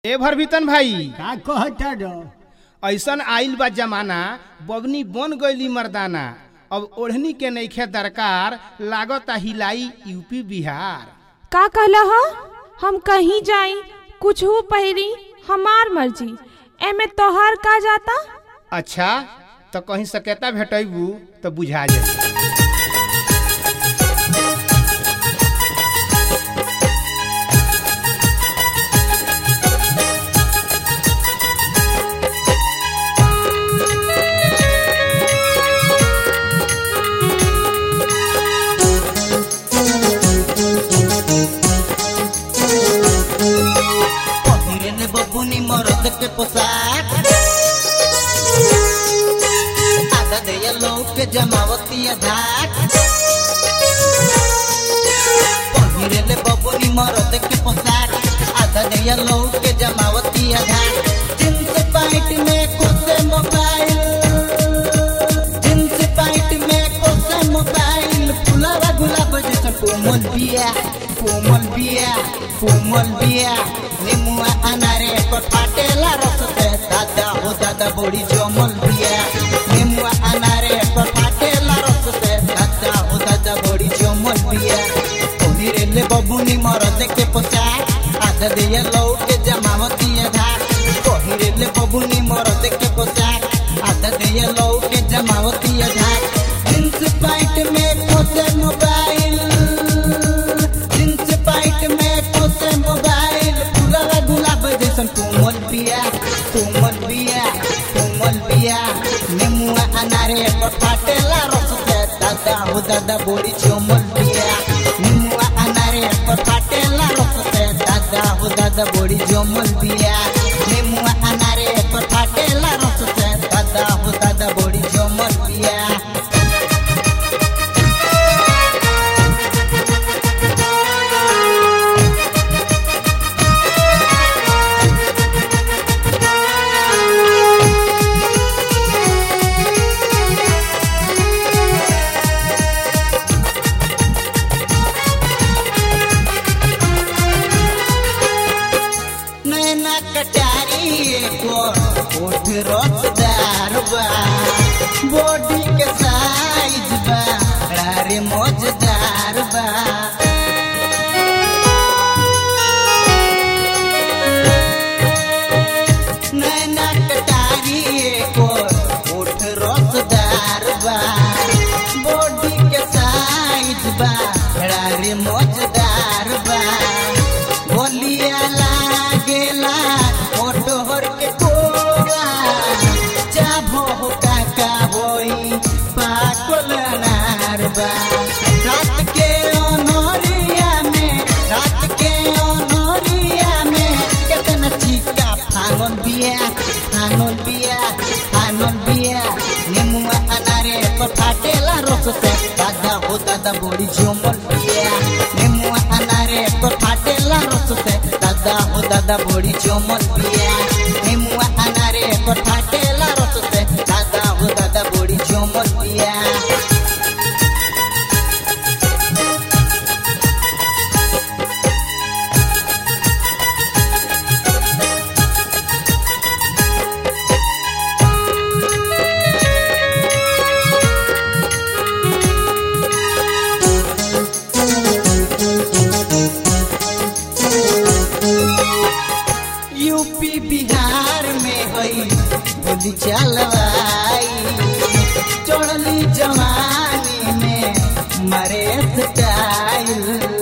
ए भरभीतन भाई का कहता डो ऐसन आइल बा जमाना बबनी बन गईली मर्दाना अब ओढ़नी के नईखे दरकार लागता हिलाई यूपी बिहार का कहला ह हम कहीं जाई कुछ हो पहिरी हमार मर्जी एमे तोहार का जाता अच्छा तो कहीं सकेता भेटैबू तो बुझा जाए पहिरन बबुनी मरद के पोशाक आधा दया लोग के जमावती धाक पहिरन बबुनी मरद के पोशाक आधा दया लोग के जमावती धाक जींस पैंट में खोसे मोबाइल जींस पैंट में खोसे मोबाइल फुलावा गुलाब जैसन कोमल बिया कोमल बिया कोमल बिया नेमुआ अनारे पर फाटेला रस से दादा हो दादा बड़ी जमल बिया नेमुआ अनारे पर फाटेला रस से दादा हो दादा बड़ी जमल बिया कोहिरे ले बबुनी मरद के पोशाक आधा दिया लौ के जमावती धार कोहिरे ले बबुनी मरद के पोशाक आधा दिया लौ के जमावती धार जींस पैंट में खोसे मोबाइल जींस पैंट में खोसे मोबाइल पूरा गुलाब जैसन कोमल बिया कोमल बिया कोमल बिया नेमुआ अनारे पर फाटेला रस से दादा हो दादा बोली चोमल बिया नेमुआ अनारे पर फाटेला रस से दादा हो दादा बोली चोमल बिया नेमुआ अनारे पर फाटेला रस से दादा हो दादा बोली चोमल बिया नैना कटारी को ओठ रसदार बा बॉडी के साइज बा रे मजेदार बा नैना कटारी को ओठ रसदार बा बॉडी के साइज बा रे मजेदार बा बोलिया लागेला मोटोहर के कोवा चाभो हो काका होई पाकल नारबा रात के ओनोरिया में रात के ओनोरिया में केतना चिका फानन बिया फानन बिया फानन बिया नेमुआ अनारे पर फाटेला रस से दादा हो दादा बड़ी जोमल बिया नेमुआ अनारे पर फाटेला रस से दादा हो दादा बड़ी जोमल बिया नेमुआ अनारे पर फाटेला रस से दादा हो दादा बड़ी जोमल बिया यूपी बिहार में गई बोली चलवाई चढ़ली जवानी में मरे स्टाइल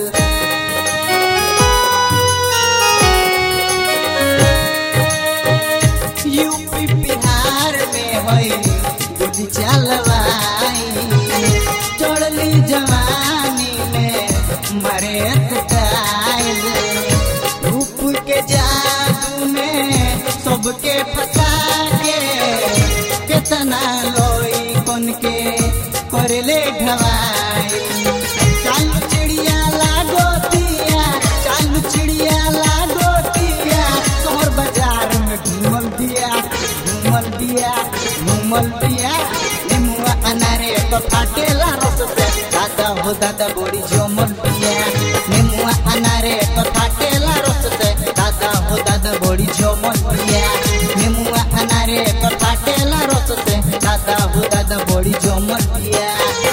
यूपी बिहार में गई बोली चलवाई चढ़ली जवानी में मरे स्टाइल रूप के जादू में सबके फंसा के कितना लोई कन के करले ढवाई चालू चिड़िया लागो दिया चालू चिड़िया लागो दिया शहर बाजार में घूमल दिया घूमल दिया घूमल दिया नेमुआ अनारे तो फाटेला रस से दादा हो दादा बड़ी जमल दिया नेमुआ अनारे तो फाटेला रस से दादा हो दादा बड़ी बड़ी झमल बिया नेमुआ अनारे पर फाटेला रस से दादा हो दादा बड़ी झमल बिया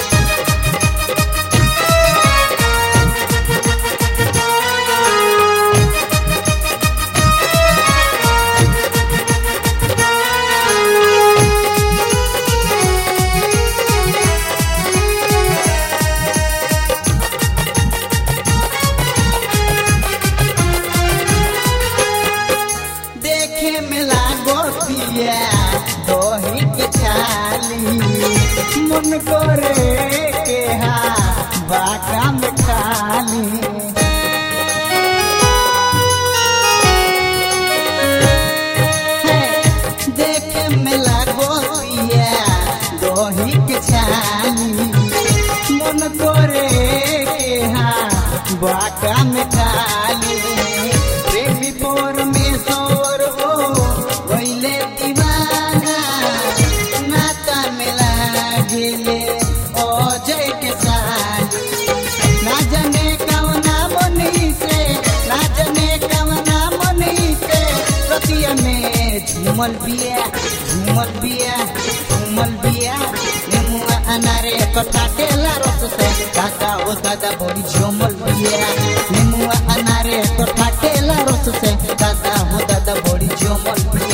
देखे में लागो पिया दही के छाली मन करे के हा बाका में खाली है, देखे में लागो पिया दही के छाली मन करे के हा बाका में खाली प्रेमी परमेश्वर हो गईले दीवाना नाता में लागेले अजय के साली ना जाने कवना मनी से ना जाने कवना मनी से रतिया में झूमल बिया झूमल बिया झूमल बिया नेमुआ अनारे कटाटेला रस से दादा ओ दादा बड़ी झूमल बिया नेमुआ अनारे कटाटेला रस से दादा हो दादा बड़ी झूमल बिया